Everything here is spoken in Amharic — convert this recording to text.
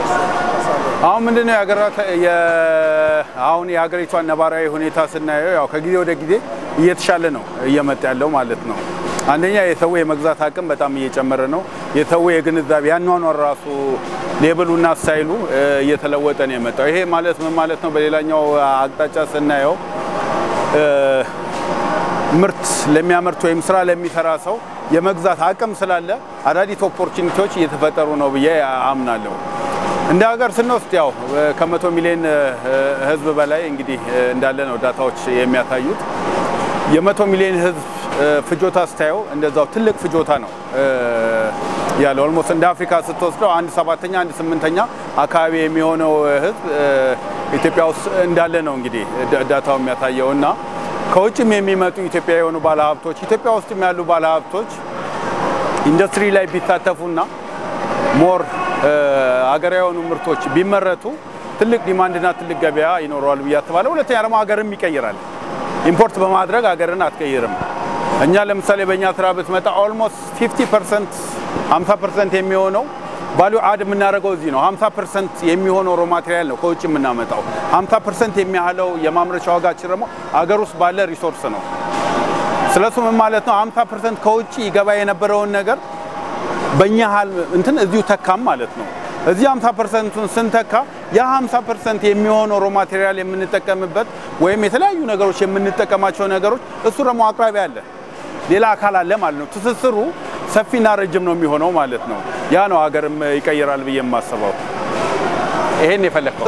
አሁን ምንድነው የሀገራት አሁን የሀገሪቷን ነባራዊ ሁኔታ ስናየው ያው ከጊዜ ወደ ጊዜ እየተሻለ ነው እየመጣ ያለው ማለት ነው። አንደኛ የሰው የመግዛት አቅም በጣም እየጨመረ ነው። የሰው የግንዛቤ ያኗኗር ራሱ ሌብሉና ስታይሉ እየተለወጠ ነው የመጣው። ይሄ ማለት ምን ማለት ነው? በሌላኛው አቅጣጫ ስናየው ምርት ለሚያመርት ወይም ስራ ለሚሰራ ሰው የመግዛት አቅም ስላለ አዳዲስ ኦፖርቹኒቲዎች እየተፈጠሩ ነው ብዬ አምናለሁ። እንደ ሀገር ስንወስድ ያው ከመቶ ሚሊዮን ሕዝብ በላይ እንግዲህ እንዳለ ነው ዳታዎች የሚያሳዩት። የመቶ ሚሊዮን ሕዝብ ፍጆታ ስታየው እንደዛው ትልቅ ፍጆታ ነው ያለው። ኦልሞስት እንደ አፍሪካ ስትወስደው አንድ ሰባተኛ አንድ ስምንተኛ አካባቢ የሚሆነው ሕዝብ ኢትዮጵያ ውስጥ እንዳለ ነው እንግዲህ ዳታው የሚያሳየው እና ከውጭም የሚመጡ ኢትዮጵያ የሆኑ ባለሀብቶች ኢትዮጵያ ውስጥም ያሉ ባለሀብቶች ኢንዱስትሪ ላይ ቢሳተፉና ሞር ሀገራዊ የሆኑ ምርቶች ቢመረቱ ትልቅ ዲማንድና ትልቅ ገበያ ይኖረዋል ብዬ አስባለሁ። ሁለተኛ ደግሞ ሀገርም ይቀይራል። ኢምፖርት በማድረግ ሀገርን አትቀይርም። እኛ ለምሳሌ በእኛ ስራ ብትመጣ ኦልሞስት 50 ፐርሰንት 50 ፐርሰንት የሚሆነው ቫሊዩ አድ የምናደርገው እዚህ ነው። 50 ፐርሰንት የሚሆነው ሮ ማቴሪያል ነው ከውጭ የምናመጣው። 50 ፐርሰንት የሚያህለው የማምረቻ ዋጋችን ደግሞ አገር ውስጥ ባለ ሪሶርስ ነው። ስለሱ ምን ማለት ነው? 50 ፐርሰንት ከውጭ ይገባ የነበረውን ነገር በእኛ ሀል እንትን እዚሁ ተካም ማለት ነው። እዚህ 50 ፐርሰንቱን ስንተካ ያ 50 ፐርሰንት የሚሆነው ሮ ማቴሪያል የምንጠቀምበት ወይም የተለያዩ ነገሮች የምንጠቀማቸው ነገሮች እሱ ደግሞ አቅራቢ አለ፣ ሌላ አካል አለ ማለት ነው። ትስስሩ ሰፊና ረጅም ነው የሚሆነው ማለት ነው። ያ ነው ሀገርም ይቀይራል ብዬ የማስበው። ይሄን የፈለግከው